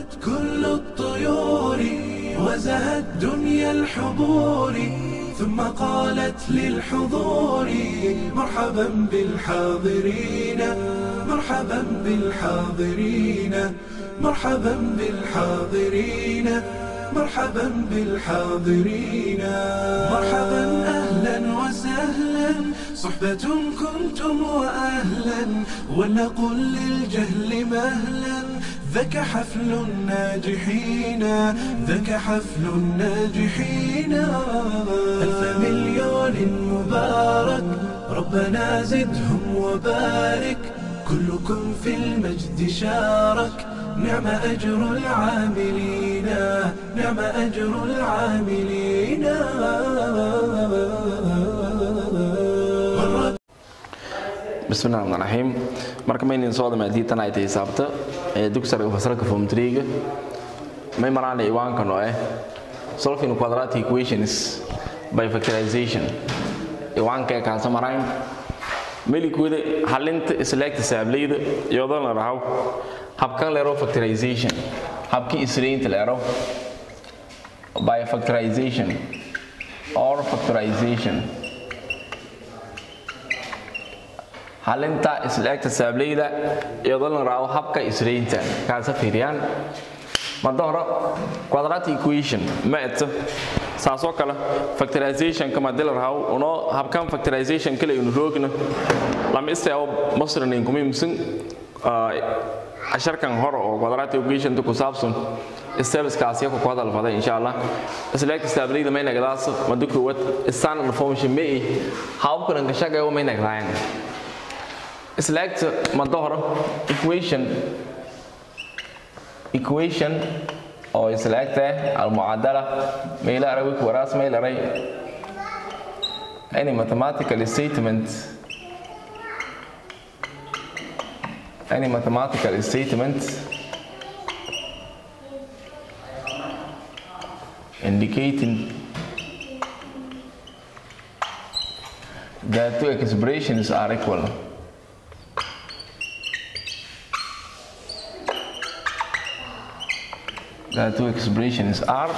غدت كل الطيور وزهت دنيا الحضور ثم قالت للحضور مرحبا بالحاضرين مرحبا بالحاضرين مرحبا بالحاضرين مرحبا بالحاضرين مرحبا اهلا وسهلا صحبة كنتم واهلا ولنقل للجهل مهلا ذاك حفل الناجحين ذاك حفل الناجحين ألف مليون مبارك ربنا زدهم وبارك كلكم في المجد شارك نعم أجر العاملين نعم أجر العاملين bismillahi raxmaan raxiim marka maynin sooda maadiitan ay tahay saabta ee dugsiga fasalka form 3 may maraan iwaankan oo ah solving quadratic equations by factorization iwaanka ka samaraan melikuuda xalinta select saableyda iyadoo la raaw habkan leero factorization habkii isreynta leero by factorization or factorization xalinta isla-egta saableyda iyadoo la raaco habka isreynta kaasa fiiriyaan mada hore quadratic equation ma eto saasoo kale factorizationka madii la raaco unoo habkan factorization kale inu roogna lama istaabo masranin kumimsan casharkan hore oo quadratic equation ku saabsan stebeskaasiya ku hadal faday insha allah isla-egta saableyda may nagdaas mada koowaad standard function ma i hababkan ka shaqeeyo may nagdaayan select mada hore equation equation oo select almucadala mayla aray wik waraas mayl aray any mathematical statement any mathematical statement indicating that two expressions are equal the two expressions are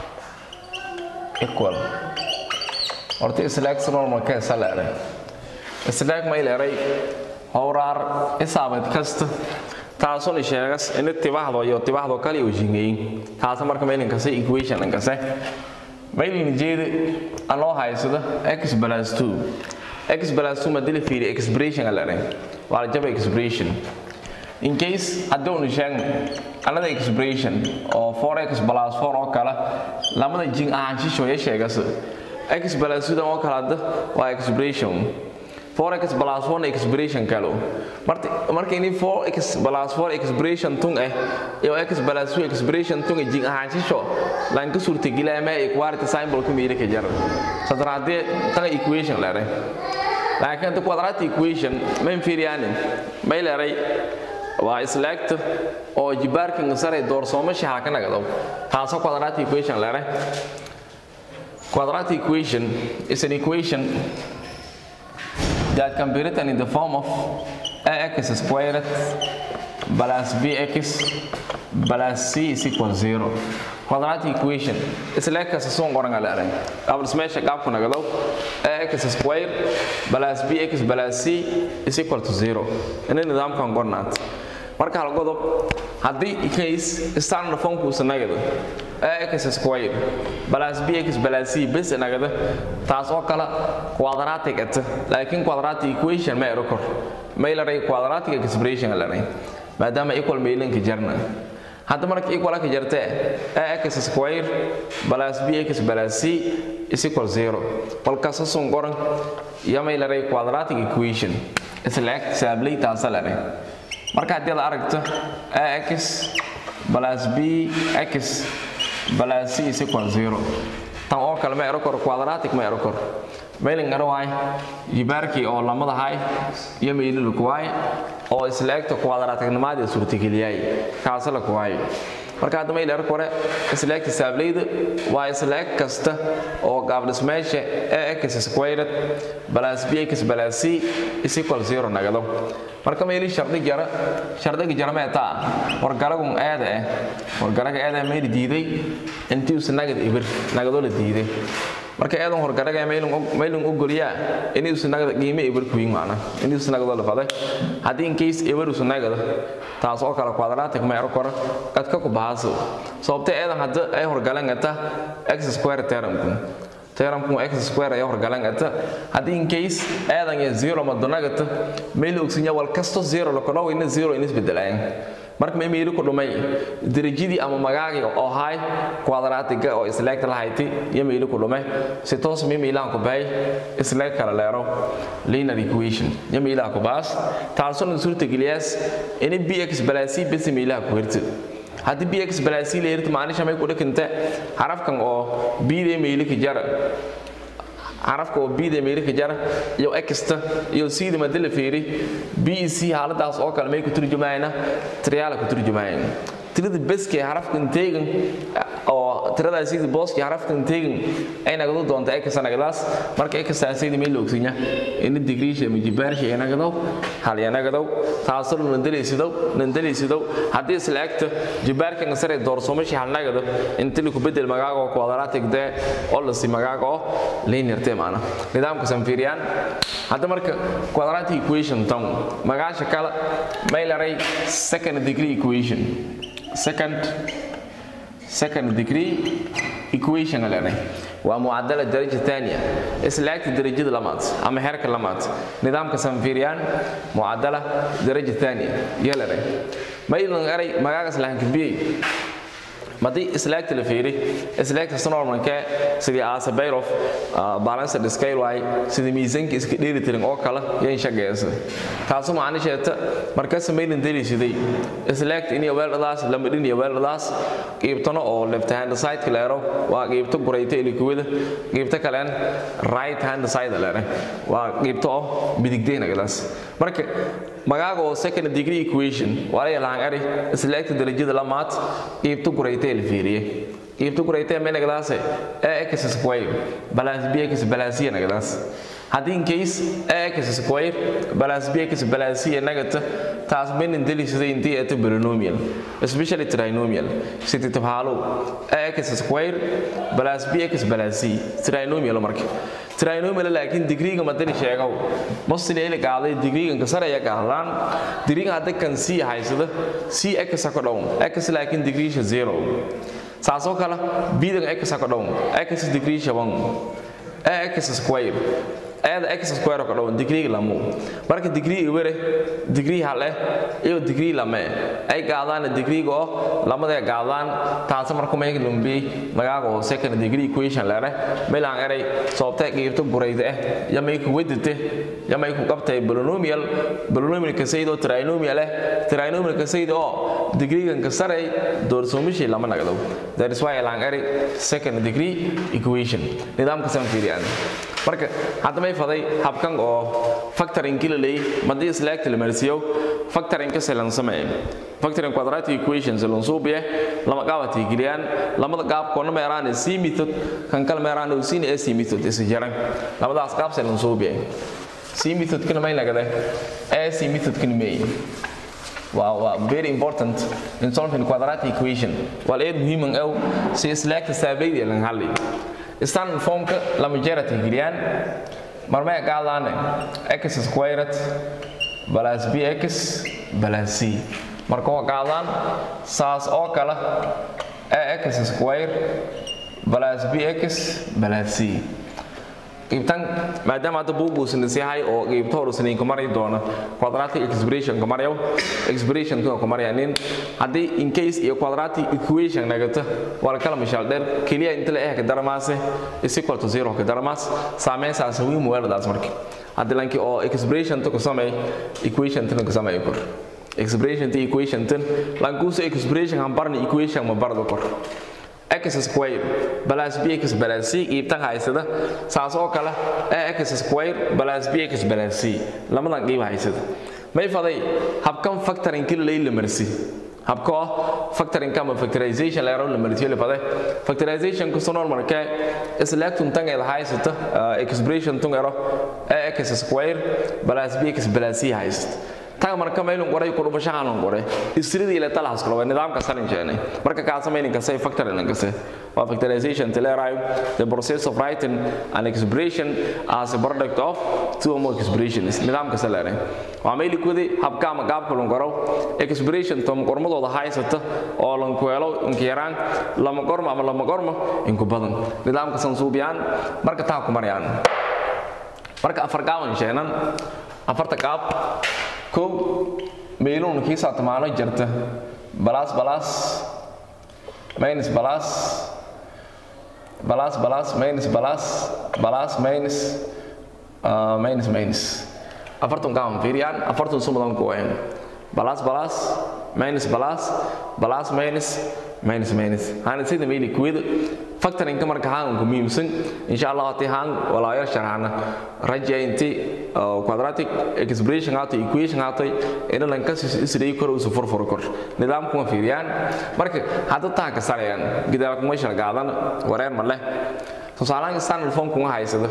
equal horta select normal ka salare select ma ilaray howraar isaabad kasta taasoo la sheegas in tibaxdo iyo tibaxdo kale uu jingeeyay taas marka meelin ka say equation ka say meelin jeeda anoo haysada x 2 x 2 madil fiiri expression alare waa jaba expression in case haddii sheeg another expression oo 4x plus 4 oo kale lamada jin ahaanshisho ya sheegas x plus sida oo kale hadda waa expression 4x plus 1 expression kale marka marka ini 4x plus 4 expression tung eh iyo x plus 2 expression tung jin ahaanshisho lan ka suurtageliya ma equality symbol ku meeyay ka jar sadraade tan equation lare laakiin ta quadratic equation ma inferior ma ilaray waa select oo jibaarkan sare doorsoomo shaha ka nagado taasoo quadratic equation lere quadratic equation is an equation that can be written in the form of ax squared plus bx plus c is equal zero quadratic equation isla kasta soon qoran lere qabls meesha qaabku nagado ax squared plus bx plus c is equal to zero ina nidaamkan qornaat marka hal godob haddii case standard formkuusa nagada ax square plus bx plus c bes nagada taas oo kale quadratic at laakiin quadratic equation ma ero kor maylaray quadratic expression laray maadaama equal mailinka jarna hadda marka equal ka jartee ax square plus bx plus c is equal zero balkaasa sun qoran iyo maylaray quadratic equation isla eg saablay taasa laray marka haddii la aragto ax plus bx plus c is equal zero tan oo kale ma ero kor quadratic ma ero kor mailing ero waay jibaarkii oo lamada hay iyo maililku waay oo isla egta quadraticnimadii suurtageliyay kaasa la ku waay marka hadda may leer kore isla eg xisaablayda waa isla eg kasta oo qaab dhismeesha ax squared plus bx plus c is equal 0 nagado marka meeli shardi jara shardiga jara ma taa wargalagun aada ah wargalaga aada meeli diiday intii uu nagad ibir nagado la diiday marka eedan horgaraga maylun ogolyaa inuu sunagada qiime eber kuyin macna inuu sunagada la faday haddii in case eber sunagada taas oo kale quadratic ma ero kora qadka ku bahaaso sababta eedan hadda ay horgalangata x square termku termku x square ay horgalangata haddii in case eedan ya zero madonagata mayl ogsinya wal kasto zero lakolo ina zero in isbedelayan marka ma imayli ku dhumay darajadii ama magaagii oo hay quadratiga oo isleegta lahayti iyo mayli ku dhumay si toos ma imaylaan ku bahay isleeg kala leero linear equation iyo maylaha ku baas taasoo na suurtageliyaas in bx balaasi bas maylaha ku hirta haddii bx balaasi la hirta maanisha may ku dhikanta xarafkan oo bda mayli ka jara carafka oo bda meeri ka jara iyo exta iyo cda madala feeri b c xaaladaas oo kale may ku turjumayna triyaala ku turjumayeen tirada beske xarafka inteegan oo tirada sida booski xarafka inteegan ay nagado doonta ex nagadaas marka ex saasayda meel ogsinya in digriisha ma jibaarsha ay nagado hal ya nagado taasoo nandalaysido nandalaysido haddii isla egta jibaarkan sare doorsoomashi hal nagado inta ku bedel magaaga oo quadratic de oo la si magaaga oo linear te maana nidaamka sanfiiriyaan hadda marka quadratic equation tan magaasha kala may laray second degree equation second second degree equation leedahay waa mucadala daraja thaniya islaagta darajada lamaad ama heerka lamaad nidaamka sanfiiriyaan mucadala daraja thaniya iyo leedahay maylan eray magaagas lahankabiyey madii islaagta la fiiri islaagta normalka sidii asabayrof balanced scale waay sidii miisaanka iska dheelitiran oo kale yan shaqeysa taasoo macnisheeta markaas maylan deliisiday islaagta in weeldadaas lama dhin iyo weeldadaas qiibtano oo left hand side leero waa qiibto gurayta ilikuwada qiibto kaleen right hand side leere waa qiibto oo midigdeyna gadaas marka magaaga oo second degree equation waa la lahaan ari islaagta darajada lamaad qiibto gurayta la fiiriyey qiibto gurayta may nagadaase ax square balas bx balasiya nagadaas haddii in case ax square balas bx balasiya nagata taas maynan delisada intii ata polynomial especially trinomial siti tabhaalo ax square balas bx balasi trinomial marka trinomial laakiin digriga madani sheegow mostly ila qaaday digrigan ka saraya qaadaan digriga hadda kan c haysada c x ka dhown x laakiin digriisha 0 saasoo kale bidan x ka dhown x digriisha 1 x square ayada x square ka dhown degree lamu marka degree were degree hale iyo degree lame ay qaadaan degree go lamada qaadaan taas marka ma lumbi magaaga oo second degree equation lare meelaan eray sababta qeybta gurayda ah yamay ku wadite yamay ku qabtay polynomial polynomial ka saydo trinomial ah trinomial ka saydo degree kan ka saray doorsoomishi lama nagado that is why elaan eray second degree equation nidaamka san fiiriyaan marka hadda may faday habkan oo factoring kila leey madii islaagta la marsiyo factoring ka selan sameey factoring quadratic equations lan soo biye lama qaabati giliyaan lamada qaab koona meeraan c method kan kala meeraan oo sin ac method is jaran lamadaas qaab selan soo biye c method kana may lagade ac method kana may waa waa very important in solving quadratic equation wal eed muhiim ah si islaagta saabayda lan hali standard formka lama jeera tixgeliyaan marmay qaadaan x squared plus bx plus c marka waa qaadaan saas oo kale ax square plus bx plus c qiibtan maadaama hadda buuguusan isyahay oo qiibto horusaniin ku mari doona quadratic expression ka maryaw expression ka ku maryanin haddii in case iyo quadratic equation nagata waa kala mishaal dheer keliya inta la eh ka daramaase is equal to zero ka daramaas saameyn saas wiim weeladaas marka haddii lanki oo expression to ku samay equation tan ku samay kor expression to equation tan lankuusa expression han barni equation ma bardo kor x square plus bx plus c qiibtan haysada saas oo kale x square plus bx plus c lamadan qiib haysada may faday habkan factoring kila lay la marsi habka ah factoring kama factorization la yaro la martiyo le fade factorization ku sonon marka isleegtun tan ay haysata expression tun yaro x square plus bx plus c haysata taga marka meelun qoray ku dhubashaan on qoray isridii ila talaas kala nidaamka salin jeenay marka ka sameeynin ka say factoring ka say waa factorization telerai the process of writing an expression as a product of two or more expressions nidaamka salare waa meeli kudi habka ama qaabka loo qoro expression tom qormadooda haysata oo lan ku helo inka yaraan lama qormo ama lama qormo inku badan nidaamka sansuubiyaan marka taa ku marayaan marka afar gaawan sheenan afarta qaab kow meeluun kiisa tamaano jirta balas balas minus balas balas balas minus balas balas minus uh, minus minus afartan gaawan fiiriyaan afartan sumadan ku wayan balas balas minus balas balas minus minus minus hana sida meeli kuwida factoring ka marka haan ku muhiimsan insha Allah tii haan walaayar sharxana raja inti quadratic expression ato equation ato ina lan ka isray kor usu furfur kor nidaamku ma fiiriyaan marka hadda taa ka sarayaan gidaar kuma shargaadan wareer ma leh tusaalahan standard form kuma haysado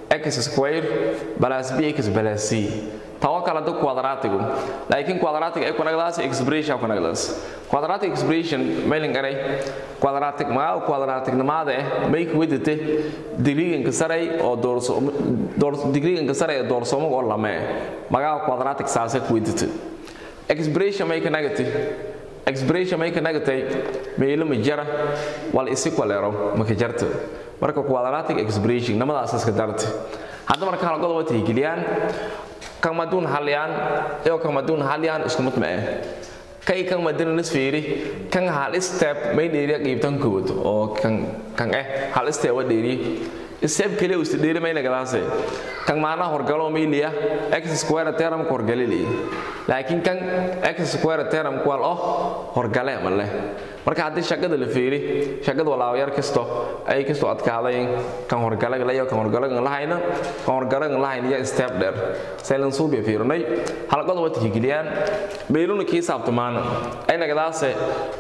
x square plus bx plus c tawa kala do quadratigu laakiin quadratic ay kunagdaas expression kunagdaas quadratic expression mailing aray quadratic ma quadratic namada eh make widite degree ka saray oo doorso degree ka saray doorsomo oo lama maga quadratic saasa ku widite expression make negative expression make negative meelo ma jara wal isi kwalero ma ka jarto marka quadratic expression namadaas iska darti hadda marka hal qodob tixgeliyaan kamaduun halyaan iyo kamaduun halyaan isku mid ma ah kay kan madina nisfiiri kan hal step may dheeriya qiibtan kood oo kan kan eh hal step wa dheeri step kale uu dheeri may nagadaase kan maana horgalo meeliya x square term ko horgalili laakiin kan x square term ko oh horgale ma leh marka haddii shaqada la fiiri shaqada walaawayar kasto ay kasto adkaaday kan horgalaga la kan horgalaga la hayna kan horgalaga la hayna ya step dheer saylan suubiya fiirnay halqada wata higiliyaan meeluna kii saabtamaan ay nagadaase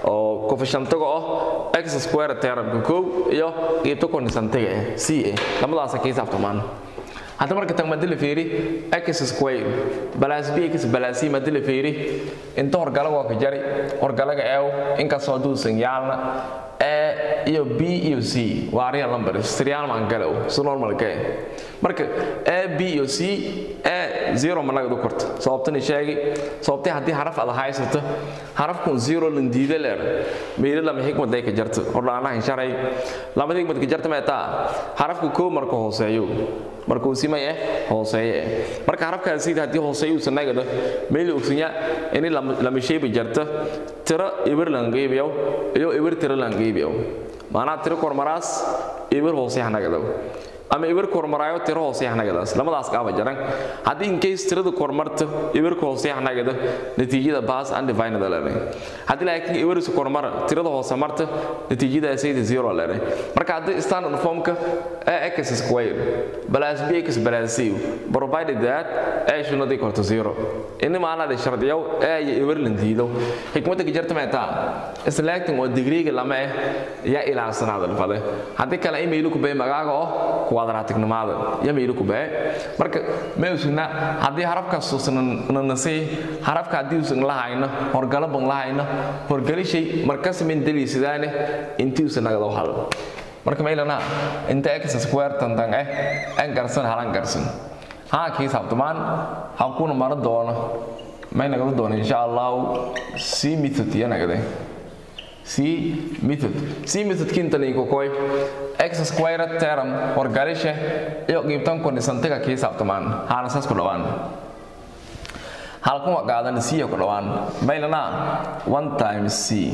oo coefficientaga oo x square term ko iyo qiibta konisantaga eh c lamadaas kii saabtamaan hadda marka tan madila fiiri x square balas bx balasi madila fiiri inta horgalaga waa ka jari horgalaga eew inkastoo duusan yaalna e iyo b iyo c waa real numbers serial maan galow si normalka eh marka a b iyo c e zero ma nagadu korto sababtani sheegi sababtay haddii haraf ada haysato harafkun zero lan diida leer meelo lama xikmad ay ka jarto hordhaanahan sharay lama xikmad ka jarta meetaa harafka koo marka hooseeyo markuu simay eh hooseeye marka harafkaas sida haddii hooseeyo uusan nagado meel ogsinya in lama sheebi jarto tiro ibir lan qeybiyo iyo ibir tiro lan qeybiyo maanaa tiro kormaraas ibir hoose hanagado ama ibir kormaraayo tiro hoose hanagadaas lamadaas qaaba jaran haddii in case tirada kormarto ibirka hoose hanagado natiijada baas undivided leedahay haddii laakiin ibirisu kormara tirada hoose marto natiijada sayda zero leedahay marka haddii standard formka ax square plus bx plus c provided that a should not equal to zero ini maanada shardiyow a iyo ibir lan diido xikmadda ka jarta meetaa selecting oo degreega lama eh yaa ilaalsanaada lafade haddii kale imaylu ku bay magaaga oo quadraticnimada iyo maylu ku bay marka meesuna haddii harafkaas uusan nanasay harafka haddii uusan lahayno horgalo ban lahayno horgalishay markas min daliisidaane intii uusan nagada hal marka maylana inta x square tantan eh an garsan halan garsan haa kii sabtumaan hakuna mara doono may nagala doono insha allahu c method iyo nagade c method c method kintan iko koy x square term horgalishe iyo qiibtan kunisantiga kii sabtumaan haana saas ku dhawaan halkuma qaadan c ku dhawaan maylana 1 times c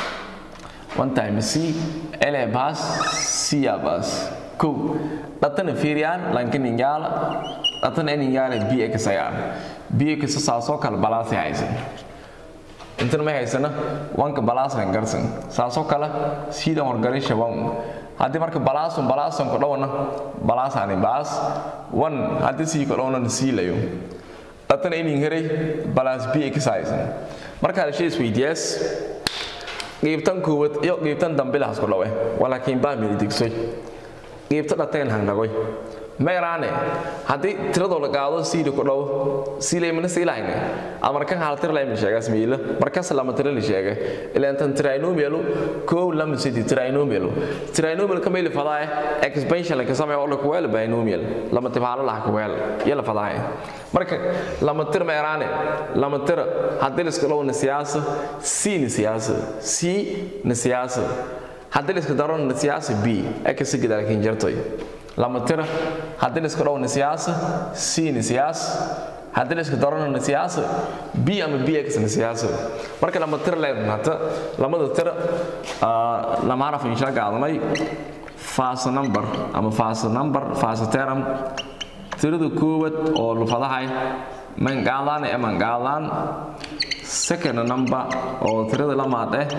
1 times c ele bas c ya bas ko datana fiiriyaan lankin ingaala datana in ingaala bx ayaan bx saasoo kale balaasi haysan intan may haysana wanka balaasan garsan saasoo kale siida horgalin shaban haddii marka balaasun balaasan ku dhowna balaasani baas wan haddii sii ku dhowna siilayo haddana inin heray balas b x haysan marka hadashay isweydiyaas qiibtan koowaad iyo qiibtan dambe lahas ku dhawe walaakiin baa mili digsoy qiibta dhateen hangnagoy meeraane haddii tiradoo la qaado siili ku dhow siilaymana siilahayne amarkan hal tir layma sheegaas miila markas lama tira la sheega ilaantan trinomialu koow lama sidi trinomialu trinomial ka meeli fadaa expansion ka sameeyo oo la ku weel binomial lama tibaalo la ku weel yala fadaa marka lama tir meeraane lama tir haddii la isku dhowna siyaasa c ni siyaasa c ni siyaasa haddii la isku daro ni siyaasa b aka sigida laakiin jartoy lama tira haddii la isku dhowna siyaasa c ni siyaas haddii la isku darona siyaasa b ama b x ni siyaasa marka lama tira leedahay hata lamada tira lama haraf insha qaadanay fast number ama fast number fast term tirada koowaad oo lufadahay man qaadaan ee man qaadaan second number oo tirada lamaad eh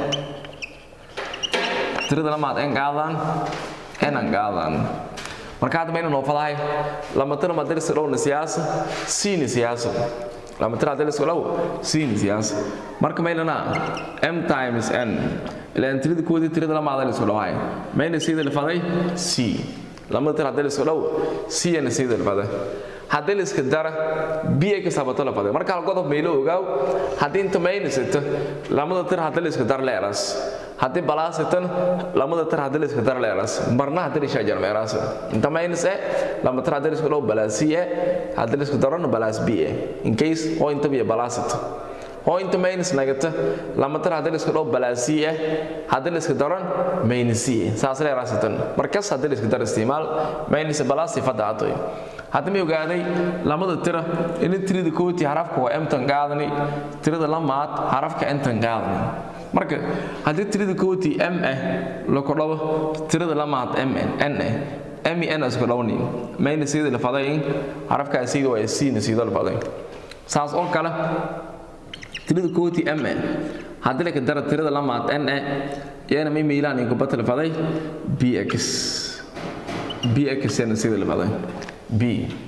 tirada lamaad en qaadaan enan qaadaan marka hadda mayna noo fadahay lama tira ma dirsi dhowna siyaasa siini siyaasa lama tira hadii lasku dhow siini siyaasa marka maylana m times n ilaan tirada koodii tirada lamaada la isku dhawaay mayna sida la faday c lama tira hadii lasku dhow c na sida la faday haddii la iska dara biya ka sabato la faday marka hal qodob maylo ogaaw haddii inta mayna sita lamada tir haddii la iska dar leeras haddii balaasitan lamada tir haddii la iska dar leeras marna haddii la shaajar meeraas inta maynas eh lama tir haddii la isku dhow balaasi eh haddii la isku darona balaas b eh in case oo inta biya balaasit oo inta maynas nagata lama tir haddii la isku dhow balaasi eh haddii la iska daron maynasi eh saas leeraasitan markas haddii la iska dar isticmaal maynas balaasi fadda atoy hadda may ogaaday lamada tira in tirada kooti xarafka waa emtan qaadani tirada lamaad xarafka entan qaadani marka haddii tirada kooti m ah la kordhabo tirada lamaad m n ah m n isku dhowni mayna sida la faday xarafka sida waa c na sida la faday saas oo kale tirada kooti m ah haddii la ka daro tirada lamaad n ah yana may miilaan in kubata la faday bx bx na sida la faday b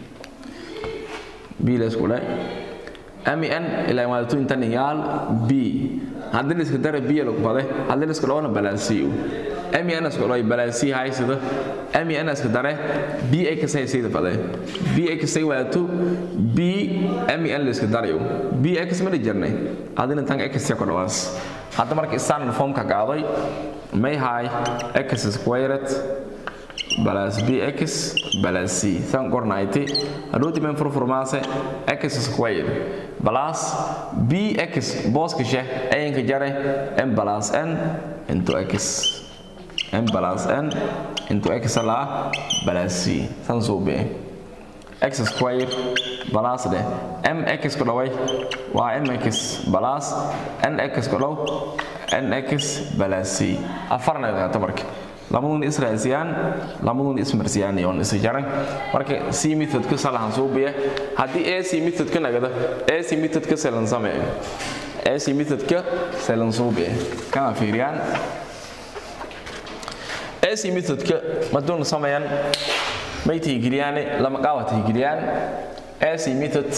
b la isku dhahay m n ilaa maadatu intan yaal b haddii la iska dara b lagu baday haddii la iska dhawna balaasiyo m n isku dhahay balaasi haysida m n iska dare b x hay sida baday b x ay waatu b m n la iska darayo b x ma jirnay haddii tan x ya ku dhawaas hadda marka standard form ka qaaday may hay x squared balas bx balas c san qornayti hadhowti men furfurmaase x square balas bx booska sheh ayanka jare m balas n into x m balas n into x la balas c san suube x square balas de mx ku dhaway waa mx balas nx ku dhow nx balas c afarneeda marka lamadun israasiyaan lamadun ismarsiyaan yoon isa jaran marka c methodka salahan suubiya haddii ac methodka nagada ac methodka selan sameeyo ac methodka selan suubiya kana fiiriyaan ac methodka maduun sameeyaan may tihgeliyaane lama qaawa tihgeliyaan ac method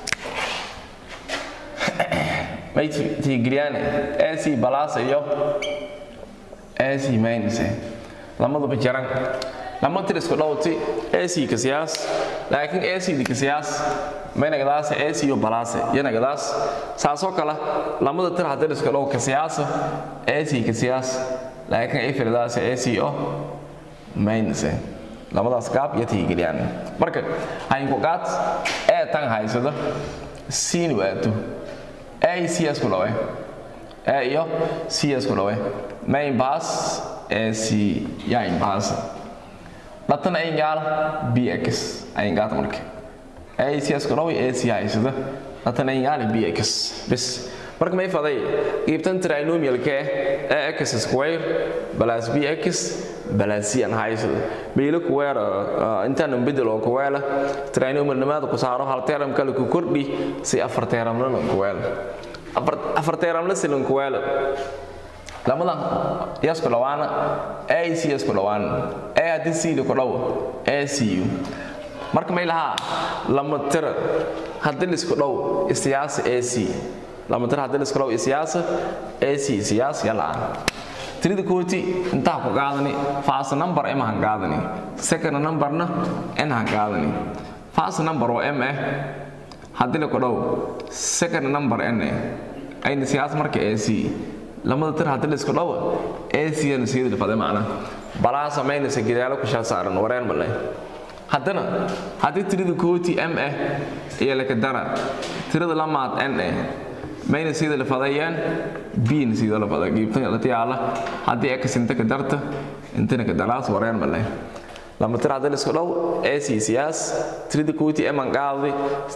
may tihgeliyaane ac balaas iyo ac minus lamaduba jaran lama tir isku dhowti ac ka siyaas laakiin ac di ka siyaas maynagadaas ac iyo balaase yanagadaas saasoo kale lamada tir haddii isku dhow ka siyaasa ac ka siyaas laakiin ay firdaas ac oo minus lamadaas gaab iyo tiigeliyaan marka haynku qaad ee tan haysado siin waatu ac isku dhawe ee iyo c isku dhawe main pass AC yain pass dhatan ay gaal bx ay gaat marka AC isku dhaw AC haysada dhatan ay gaal bx bis marka may faday qeybtan trinomial ka ee x square plus bx plus c an haysada meelo ku weer intaan bedel oo ku weela trinomial nimaada ku saaro hal teram kale ku kordhi si afar teram la ku weela afar teram la silan ku weela lamadan yasku dhawaana ac yasku dhawaan a haddii c ku dhawo acu marka may lahaa lama tira haddii lisku dhow isiyaasa ac lama tira haddii lisku dhow isiyaasa ac isiyaas yalaan tirida kooti intaa ku qaadani fast number m han qaadani second numberna n han qaadani fast number oo m eh haddii la ku dhow second number n eh ayna siyaas marka ac lamada tir haddii la isku dhow ac na siyada dhifade macna balaa samaynaysa gidaalo ku shaa saaran wareen male haddana haddii tirida kooti m eh iyo laka dara tirada lamaad n eh mayna sida la fadayaan biin sida la faday giibtan la tiyaala haddii x inta ka darta intana ka daraas wareen male lama tir haddii la isku dhow ac siyaas tirada kooti m aan qaadi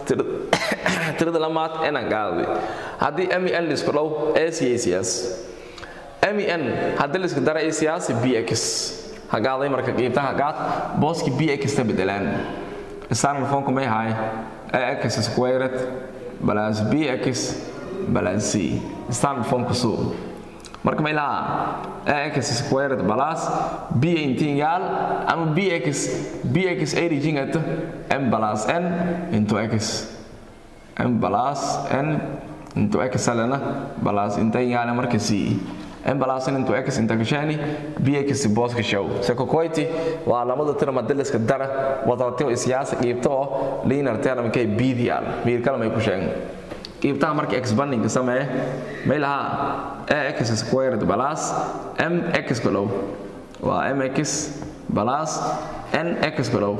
tirada lamaad n aan qaadi haddii m n la isku dhow ac siyaas m n haddii la isku dara a siyaas bx hagaaday marka qiibta hagaad booski bx ta bedelaan standard formku may haay ax squared plus bx plus c standard formku suu marka may lahaa ax squared plus b intingaal ama bx bx origin at m plus n into x m plus n into x alena plus intingaal marka c m plus n into x inta gashani bx boos gashow sekokoyti waa lamada tira madaliska dara wadatio siyaasa qiibta oo linear term kay bdial miir kale may ku sheegan qiibtaha marka expanding samee may lahaa ax squared plus mx kalow waa mx plus nx kalow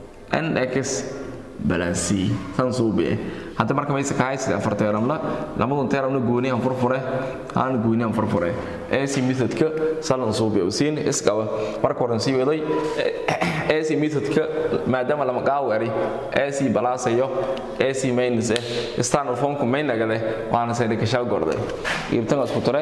nx plus c san suubi hadda marka mayse kahay sida afar teeramla lamadun teeramna gooni aan furfure aan gooni aan furfure ac methodka salan suubi oo siin isqaba marka horan sii waday ac methodka maadaama lama qaawari ac balaasayo ac minus eh standard formku main lagale waana sayda ka shaw gorday ibtan isku tare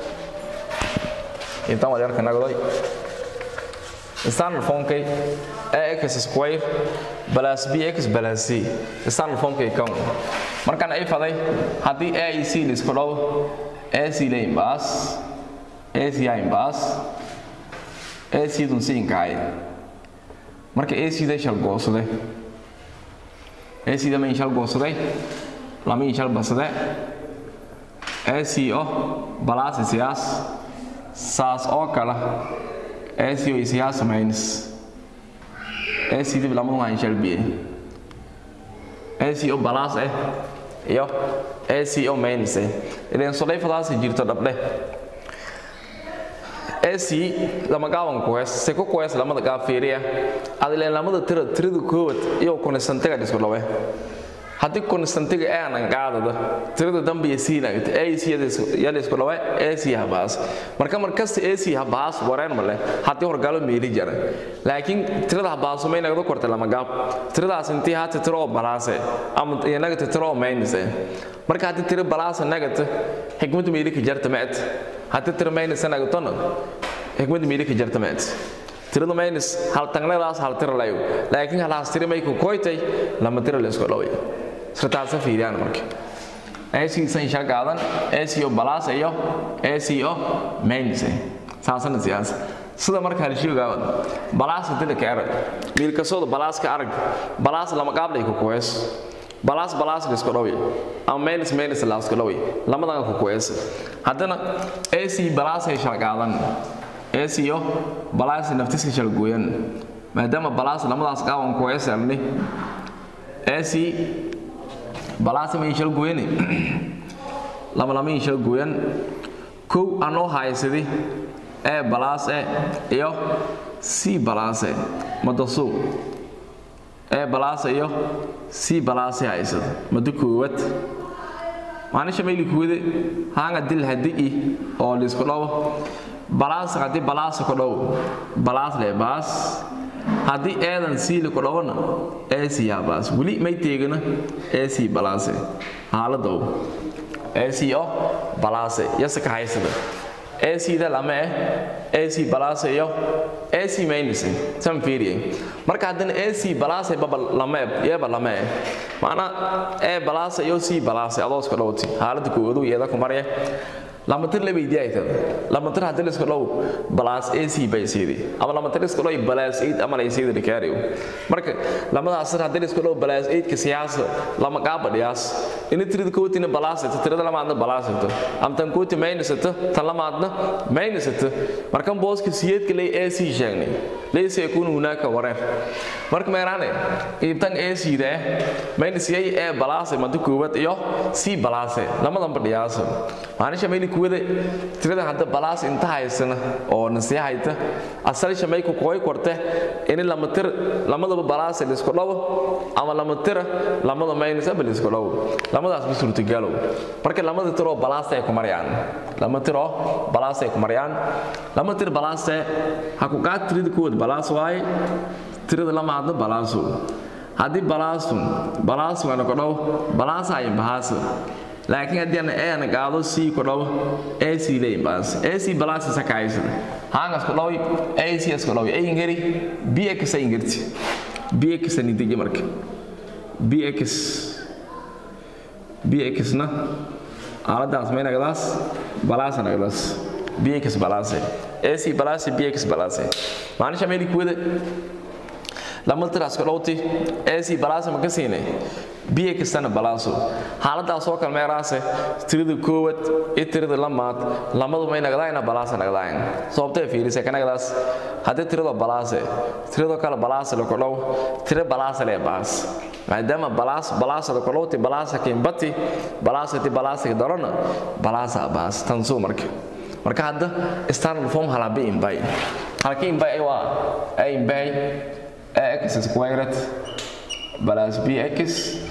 ibtan wal yarka nagday standard formkay ax square plus bx plus c standard formkay kan markaan ay faday haddii a iyo c la isku dhow ac la imbaas ac a imbaas ac dun c inkaay marka ac da shal goosade ac da ma shal goosade lama shal basade ac o balaas siyaas saas oo kala ac o siyaas minus ac dib lama waan shal biye ac o balaas eh iyo ac o minus eh ileen solayfadaas jirto dhabdhe ac lama gaaban kuhees se ku kuhees lamada gaab fiiriya adileen lamada tira tirada koowad iyo kunistantiga isku dhawe haddii kunistantiga aanan qaadada tirada dambe iyo c nagta ac yada isku dhawe ac habaas marka markasta ac habaas wareen male haddii horgalo meeli jara laakiin tirada habaaso may nagda korta lama gaab tiradaas intii hata tiro oo balaase ama iyo nagata tiro oo maynise marka haddii tiro balaasa nagata xikmadu meeli ka jarta maad haddii tiro maynise nagatona xikmadu meeli ka jarta maad tirada maynis hal tangnadaas hal tira layo laakiin halaas tiri may ku koytay lama tira la isku dhaway sirtaasa fiiriyaan marka ac san shal qaadan aco balaas iyo aco maynise saasana siyaasa sida marka halshiigaaban balaas dila ka arag wiilkasooda balaas ka arag balaas lama qaablay ku kuhees balaas balaas la isku dhaway ama maynus maynus la isku dhaway lamadan ku kuhees haddana ac balaas ay shal qaadan ac-o balaas naftiska shal gooyan maadaama balaas lamadaas qaaban kuhees arni ac balaas ma shal gooyani lama lama shal gooyan kow anoo haysadi ee balaas e iyo c balaase madasu ee balaasa iyo c balaase haysada mado koowad maanisha mayli kuwade haanga dil hadi-i oo liisku dhawo balaas haddii balaasa ku dhow balaas le baas haddii eedan siili ku dhowona ac habaas weli may teegana ac balaase haaladow ac o balaase yase ka haysada ac da lama eh ac balaase iyo ac maynise san fiiriye marka haddana ac balaase baba lama yeeba lama eh macnaa ee balaase iyo c balaase adoo isku dhowti haalada koowadu iyada ku marya lama tir la weydiiyay tad lama tir hadii la isku dhow balaas ac bay siidi ama lama tir isku dhow balaas 8 ama la siidi dhikaariyo marka lamadaas tir hadii la isku dhow balaas 8 ka siyaasa lama qaaba dhiyaas in tirada kootina balaas tirada lamaadna balaas am tan kooti minus tan lamaadna minus markan booska siyeedka lay ac sheegnay laysa yakunu hunaka wareer marka meeraane iibtan ac da minus yay ee balaas madu koobad iyo c balaas lamadan badhiyaas maanisha mayli kuwada tirada hadda balaas inta haysana oo nasiya hayta asal shamay ku koy korte in lama tir lamadaba balaas la isku dhawo ama lama tir lamada minus abal isku dhawo lamadaas bi suurtagalo marka lamada tiro balaas ay ku marayaan lama tiro balaas ay ku marayaan lama tir balaas ha ku qaad tirada kuwad balaas waay tirada lamaadna balaasu haddii balaasun balaasu ana ku dhawo balaas ay bahaas laakiin haddii aan eena qaado c ku dhawo ac leeyin baas ac balaas isa kaaysan haangas ku dhawo ac as ku dhawo ay ingeri bx ay ingerti bx ani digi marka bx bx na aaladaas may nagadaas balaas nagadaas bx balaase ac balaase bx balaase maanisha meeli kuwada lama tiraas ku dhowti ac balaase ma ka siinay biyo kastana balaaso xaaladaas oo kale meeraase tirada koowad iyo tirada lamaad lamadu may nagdaayna balaasa nagdaayan sababtee fiirise ka nagdaas haddii tirada balaase tiradoo kale balaasa la kodhow tira balaasa lee baas maadaama balaas balaasa la kodhowti balaasa kiimbati balaasati balaasa darona balaasa baas tansuu marka marka hadda standard form halabi imbay halkii imbay waa a imbay ax squared plus bx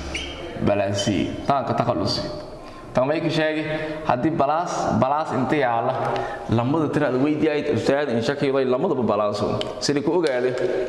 plus c taanka takhalusi tan may ka sheegi haddii balaas balaas inta yaala lamada tiraad weydiyayd ustaad in shakiyoday lamadaba balaaso sidii ku ogaade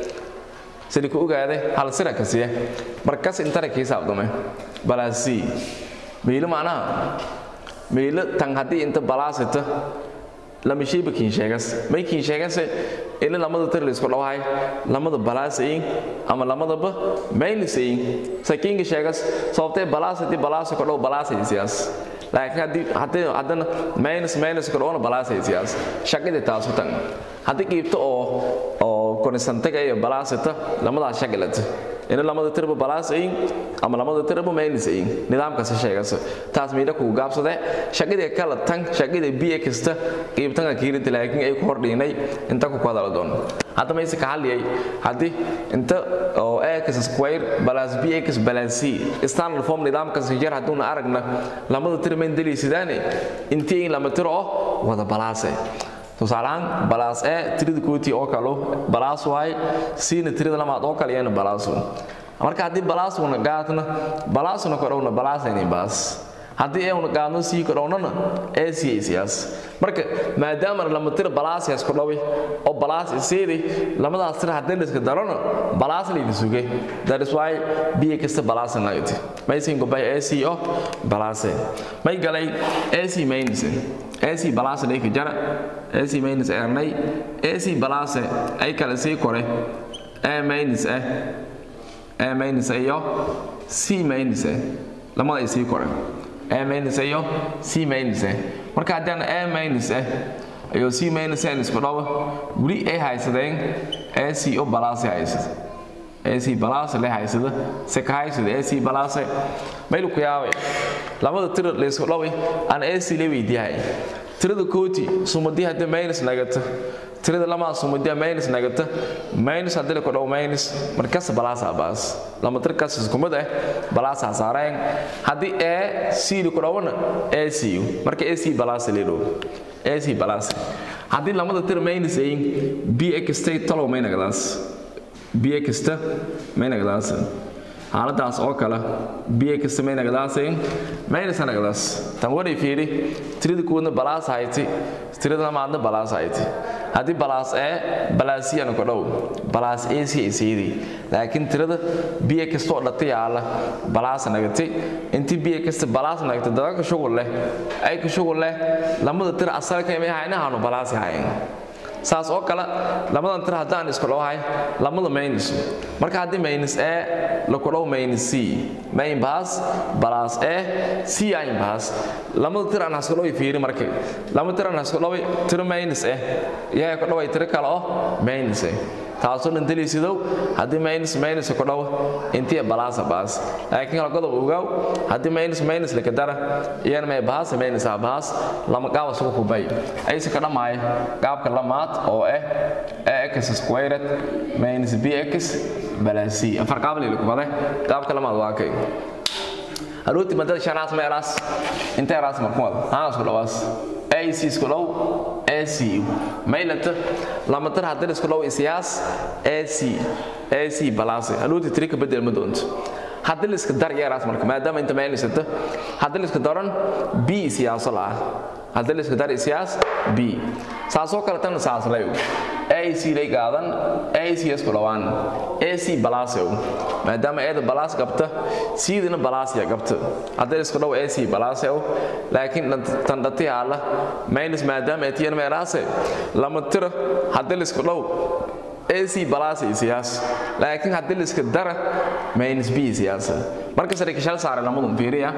sidii ku ogaade hal sira ka siya markas intara kii saabdame balaas c meelo macnaha meelo tan haddii inta balaasita lama shayba kiin sheegas may kiin sheegase ina lamada tir laysku dhawahay lamada balaasayin ama lamadaba maylisayin sakiinka sheegas sababtee balaasati balaasa ku dhow balaasay siyaas laakiin haddii haddii haddana minus minus ku dhowna balaasay siyaas shaqadii taasu tan haddii qiibto oo oo konisantaga iyo balaasita lamadaas shaqalata ina lamada tirba balaasayin ama lamada tirba maylisayin nidaamkaasi sheegas taas miidha kugu gaabsade shaqadii kala tan shaqadii biyo kasta qiibtanka kiirinta laakiin ay ku hordhiinay inta ku hadala doon hadda mayse ka hadliyay haddii inta oo x square plus bx plus c standard form nidaamkaasi jeer hadduuna aragna lamada tir mayn deliisidaane intii lama tiro oo wada balaase tusaalahaan balaas e tirida kooti oo kalo balaas waay siina tirida lamaad oo kale iyana balaasu marka haddii balaasuna gaadna balaasuna kodhowna balaasayni baas haddii euna qaadno sii kodhownana ee siyaysiyaas marka maadaama lama tira balaasiyaas ku dhawi oo balaas isiidi lamadaas tira haddii liska darona balaas layna suge that is why biyo kasta balaasa nagati maysin gobay ee sii oo balaase may galay ee sii maynise ee sii balaasa dhayka jara ee sii maynise ernay ee sii balaase ay kale sii kore ee maynise ee maynise iyo c maynise lamada ay sii kore a minus iyo c minus marka haddaan a minus ah iyo c minus ah isku dhawo weli ay haysadeen a c oo balaasi haysada a c balaasi le haysada se ka haysada a c balaasi maylu ku yaabay lamada tiro la isku dhaway aan a c le weydiyahay tirada kooti sumadii haddii minus nagata tirada lamaa sumudia minus nagata minus haddii la kodhow minus markas balaasa baas lama tirkaas iskumid ah balaasa saareen haddii e c la kodhowna e c marka e c balaasa leedhow e c balaasa haddii lamada tir minus ayin b xta talow may nagadaas b xta may nagadaas xaaladaas oo kale biyo kasta may nagadaaseen maynas nagadaas tan waray fiiri tirada kuwadna balaas hayti tirada lamaadna balaas hayti haddii balaas ee balaasiyana ku dhow balaas ac ay siidii laakiin tirada biyo kasta oo dhata yaala balaas nagati intii biyo kasta balaas nagata daga ka shugul leh ay ka shugul leh lamada tira asalka imay haynahaanu balaas hayn saas oo kale lamadan tir haddaan isku dhawahay lamada minus marka haddii minus a laku dhaw minus c main bahas balas a c ain bahas lamada tir aan hasku dhaway fiiri marka lamada tir aan hasku dhaway tir minus a yaa ku dhaway tir kale oo minus a taasoo dhan deliisidow haddii minus minus ku dhawo intii balasa baas laakiin kala godob ogaaw haddii minus minus laka dara iyana may bahas minus ah bahas lama gaab isugu kubay ayse ka dhamaayo gaabka lamaad oo ah ax squared minus bx balas c afar qaab leeyahay kubade gaabka lamaad waa kay arooti madada shanaas meelaas intee raas markuwad haa isku dhawaas ac isku dhow ac maylata lama tar haddii isku dhow isiyaas ac ac balaase arooti tiri ka bedel ma doonto haddii la iska dar yeeraas marka maadaama inta maylisata haddii la iska daran b siyaaso la ah haddii la iska dar isiyaas b saasoo kale tan saas layo ac lay qaadan ac isku dhawaan ac balaasew maadaama eeda balaas qabta siidina balaasya qabta haddii isku dhow ac balaasew laakiin tan dhati haala minus maadaama etiyan meeraase lama tira haddii isku dhow ac balaasa siyaas laakiin haddii liska dara minus b siyaasa marka sare kashal saare lamadun fiiriya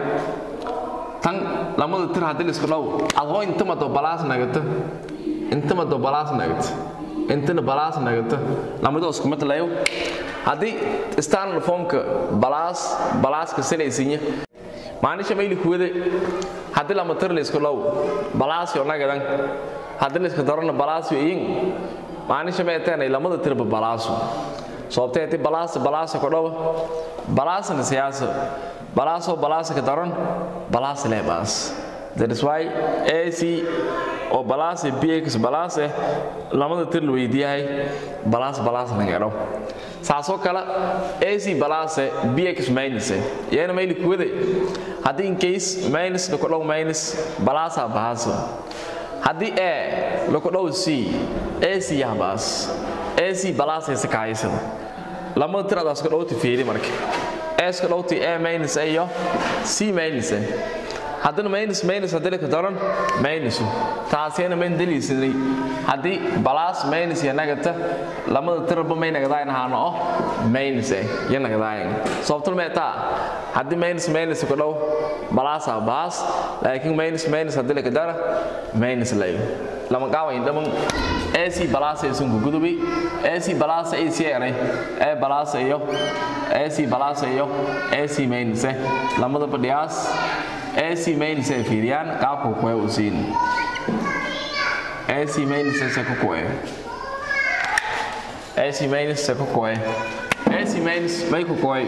tan lamada tir haddii lisku dhow adoo intamado balaas nagata intamado balaas nagata intana balaas nagata lamadoo isku matlayo haddii standard formka balaas balaaska silaysinya maanisha mayli kuwade haddii lama tir laysku dhow balaasyo nagadan haddii layska darona balaasyo iyin maanisha meeteenay lamada tirba balaasu sababteeti balaasa balaasa ku dhawa balaasana siyaasa balaasoo balaasa ka daran balaasa lee baas that is why ac oo balaasa bx balaase lamada tir la weydiiyahay balaas balaas laga dhaw saasoo kale ac balaase bx minus iyana mayli kuwade haddii in case minus la ku dhaw minus balaasa bahaasa haddii a laku dhow c ac yahbaas ac balaasaysa kahaysada lamada tiradaas ka dhowti fiiri marka s ka dhowti a minus a iyo c minus a haddana minus minus haddii laka daran minusu taasiyana mayn daliisanay haddii balaas minus iyo nagata lamada tiraba may nagadaayan ahaano oh minus a iyo nagadaayan sababtuna meetaa haddii minus minus ku dhow balaasa baas laakiin minus minus haddii laka dara minus layo lama qaawayn dhaman ac balaasa isunku gudubi ac balaasa ac eray e balaasa iyo ac balaasa iyo ac minus lamada badhiyaas ac minus ay fiiriyaan qaabka kuwe u siin ac minus se ku kuwe ac minus se ku kuwe ac minus may ku kuwe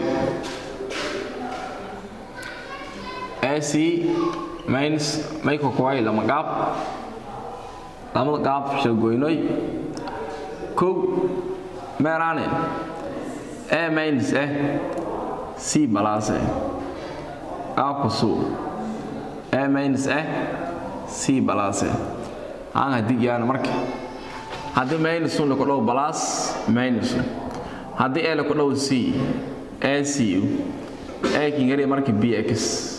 ac minus may ku kuwe lama qaab lamada qaab shagoynoy kow meeraane a minus eh c balaase qaabka suu a minus eh c balaase aan haddii yaana marka haddii minusun laku dhow balaas minusu haddii e laku dhow c a c a kingari marka bx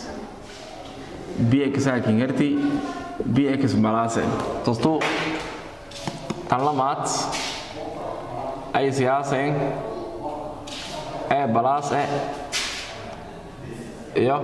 bx a kingarti bx balaase tostu tan lamaad ay siyaaseen e balaas e iyo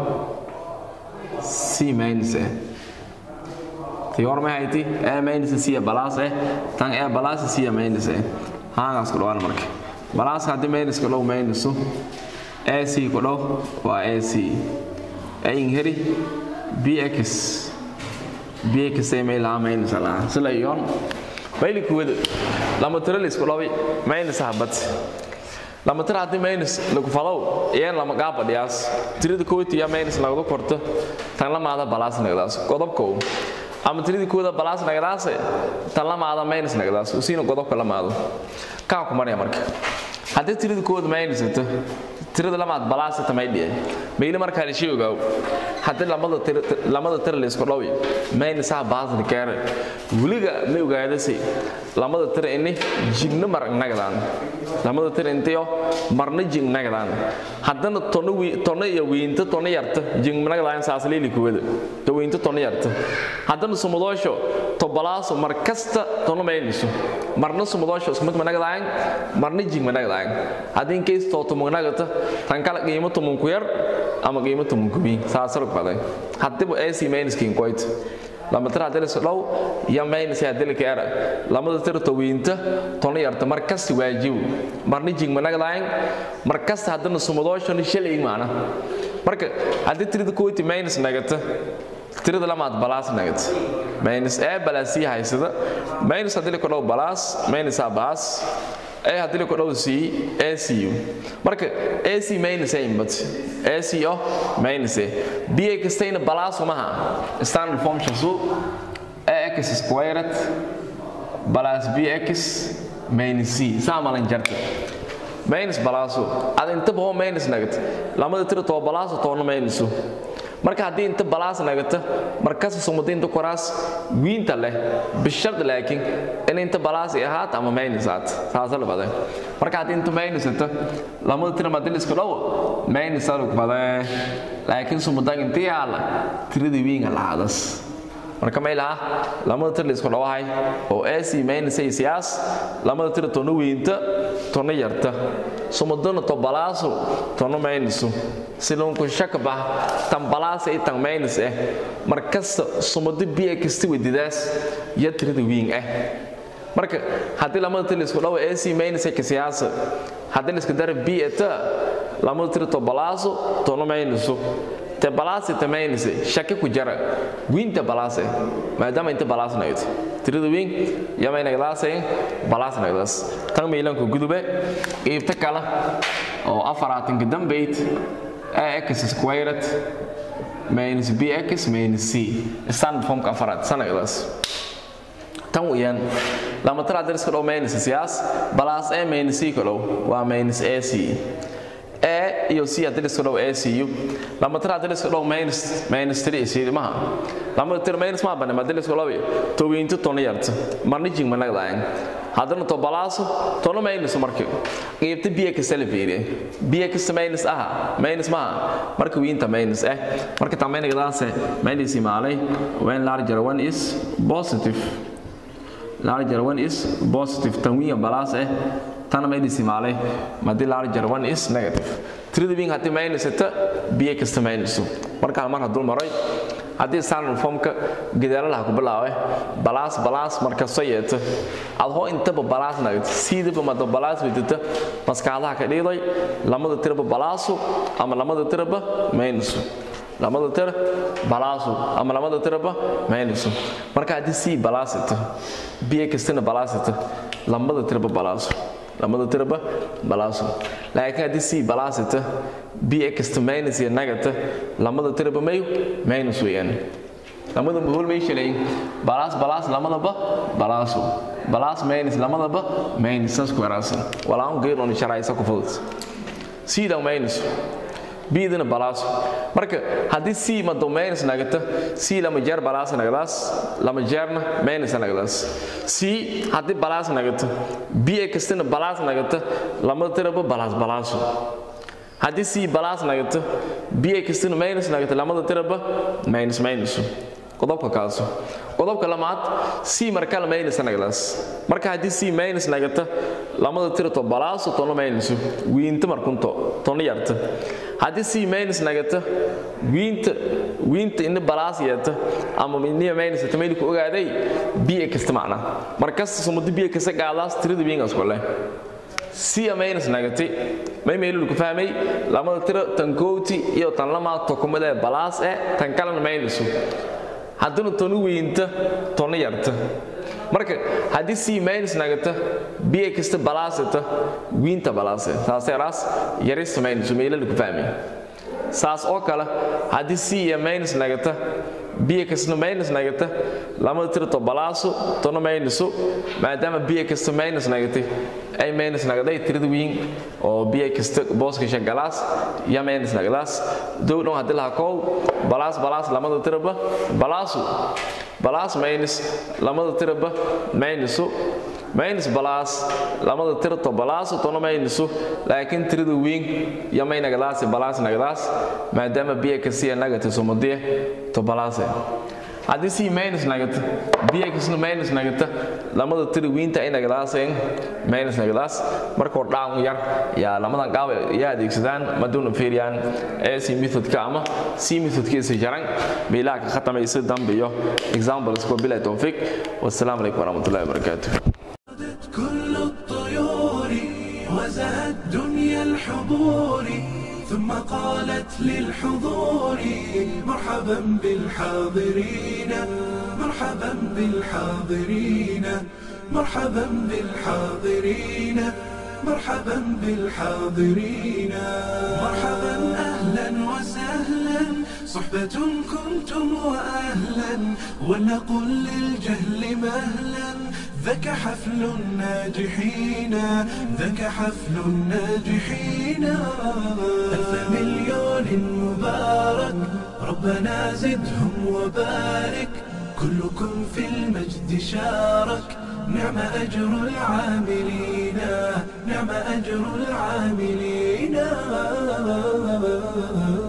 c minus e tii hor may hayti e minus c balaas e tan e balaas c minus e haangaas ku dhawaan marka balaaska haddii minus ku dhow minusu e c ku dhow waa a c e inheri bx bx ay may lahaa minus lahaa sila iyoon bayli kuwada lama tiro laysku dhawi minus habad lama tiro haddii minus lagu falow iyaan lama qaaba dhiyaas tirada kooti iyo minus lagadu korto tan lamaada balaas nagdaas godobkow ama tirada kooda balaas nagdaase tan lamaada minus nagdaas usiina godobka lamaado kaa ku maraya marka haddii tirada kooda minus ito tirada lamaad balaas ita may dhiye meyle markaa la sheegi ogaaw haddii lamada tir lamada tir la isku dhawi mayna saa baasna keere weliga ma ogaadase lamada tir ini jigna mar nagdaan lamada tir intiyo marna jig nagdaan haddana tono wi tono iyo wiinta tono yarta jig nagdaan saas leeli kuwada to wiinta tono yarta haddana sumudoosho to balaaso mar kasta tono mayniso marna sumudoosho isku mid ma nagdaan marna jig ma nagdaan haddii in case to tumo nagata tan kala qiimo tumun ku yar ama qiimo tumun ku bi saasar baday haddiiba AC minuskin qoyt lama tira hadii la dhow ya minus ya dilka era lamada tira tawinta tono yarta mar kasta waajib marna jig ma nagdaan mar kasta haddana sumudoosho ni shilay maana marka haddii tirada koyti minus nagata tirada lamaad balaas nagata minus a balaas c haysada minus haddii la dhow balaas minus a baas a haddii la dhow c a c u marka a c minus a imbat a c o minus a b a kastayna balaas umaha standard function su a x squared balaas b x minus c saa malan jarta minus balaaso ada intaba hoo minus nagata lamada tira too balaaso toona minusu marka haddii inta balaas nagata markasta sumadiinta koraas wiinta leh bishard laakiin in inta balaas ay ahaat ama minus aat saasa la baday marka haddii inta minus ata lamada tira madil isku dhow minus aluk baday laakiin sumadan inta yaala tirada wiinga lahadas marka may laha lamada tir la isku dhawahay oo ac minus ay siyaas lamada tira tono wiinta tono yarta sumadana to balaaso tono minusu silonku shaka bah tan balaas ay tan minus eh markasta sumado biya kasta wadidaas ya tirada wiin eh marka haddii lamada tir la isku dhawo ac minus ay siyaasa haddii la isku dara b eta lamada tira to balaaso tono minusu te balaasi te maynise shaki ku jara wiinta balaase maadaama inta balaas nagdo tirada wiin yamay nagdaasay balaas nagdaas tan miilanku gudube iibta kala oo afaraatanka dambayd ax squared minus bx minus c standard formka afaraad sanagdaas tan weyaan lama tara dariska dhow minus siyaas balaas a minus c ka dhow waa minus a c a iyo c haddii liska dhow a c u lama tira haddii liska dhow minus minus three c maha lama tira minus ma bane haddii liska dhow towiinto tono yarta marna jing managdayan haddana to balaaso tono minus marka qiibta biya kasta la fiiriye biya kasta minus aha minus maha marka wiinta minus eh marka tamaynagadaasse minus imaalay when larger one is positive larger one is positive tanwiinga balaas eh tana minus imaalay madii larger one is negative tirada wiin haddii minus ita biyo kasta minusu marka hal mar hadduu maray haddii standard formka gadaalaha ku bilaawe balaas balaas markasta yeeta adhoo intaba balaas nagta siidaba mado balaas wadita maskaxdaha ka dhiiday lamada tiraba balaasu ama lamada tiraba minusu lamada tira balaasu ama lamada tiraba minusu marka haddii c balaasita biyo kastana balaasita lamada tiraba balaasu lamada tiraba balaaso laakiin haddii c balaasita bxta minus iyo nagata lamada tiraba mayo minus weeyaan lamada mahol may shalayn balaas balaas lamadaba balaaso balaas minus lamadaba minus saas ku yaraasan walaan geeroon sharaysa ku fudud c dan minus bidana balaaso marka haddii c mado minus nagata c lama jeer balaas nagadaas lama jeerna minus nagadaas c haddii balaas nagata b kastana balaas nagata lama tiraba balaas balaaso haddii c balaas nagata b kastana minus nagata lamada tiraba minus minusu qodobka kaaso qodobka lamaad c markale minus nagadaas marka haddii c minus nagata lamada tirato balaaso tono minusu wiinta markunto tono yarta haddii c minus nagata wiinta wiinta ina balaas yeeta ama iniya minus ta meel ku ogaaday b kasta macna markasta sumada b kasta gaadaas tirada wiingaas kole c minus nagati may meelul ku fahmay lamada tiro tan kooti iyo tan lamaad tokumada balaas ee tan kalena minusu haddana tonu wiinta tono yarta marka haddii c minus nagata b kasta balaasata wiinta balaase saasay raas yarista minus meelal ku fahmay saas oo kale haddii c iyo minus nagata bxna minus nagata lamada tira to balaaso tona minuso maadaama bxta minus nagatay ay minus nagaday tirada wiin oo bxta booskasha galaas ya minus nagadaas dow dhan haddii laha koow balaas balaas lamada tiraba balaasu balaas minus lamada tiraba minuso minus balaas lamada tirato balaaso tona minuso laakiin tirada wiin ya may nagadaasi balaas nagadaas maadaama bxca nagata somadiya to balaase haddii c minus nagata bxna minus nagata lamada tira wiinta ay nagadaaseen minus nagadaas markoo dhacan yar yaa lamadan qaab yaa adeegsadaan maduuna fiiriyaan ac methodka ama c methodkiisa jaran meelaha ka khatamaysa dambe iyo examples kuwa bilaa towfiiq wassalaamu calaykum waraxmatullahi wabarakaatuh كل الطيور وزهت دنيا الحضور ثم قالت للحضور مرحبا بالحاضرين مرحبا بالحاضرين مرحبا بالحاضرين مرحبا بالحاضرين مرحبا اهلا وسهلا صحبة كنتم واهلا ولنقل للجهل مهلا ذاك حفل الناجحين ذاك حفل الناجحين ألف مليون مبارك ربنا زدهم وبارك كلكم في المجد شارك نعم أجر العاملين نعم أجر العاملين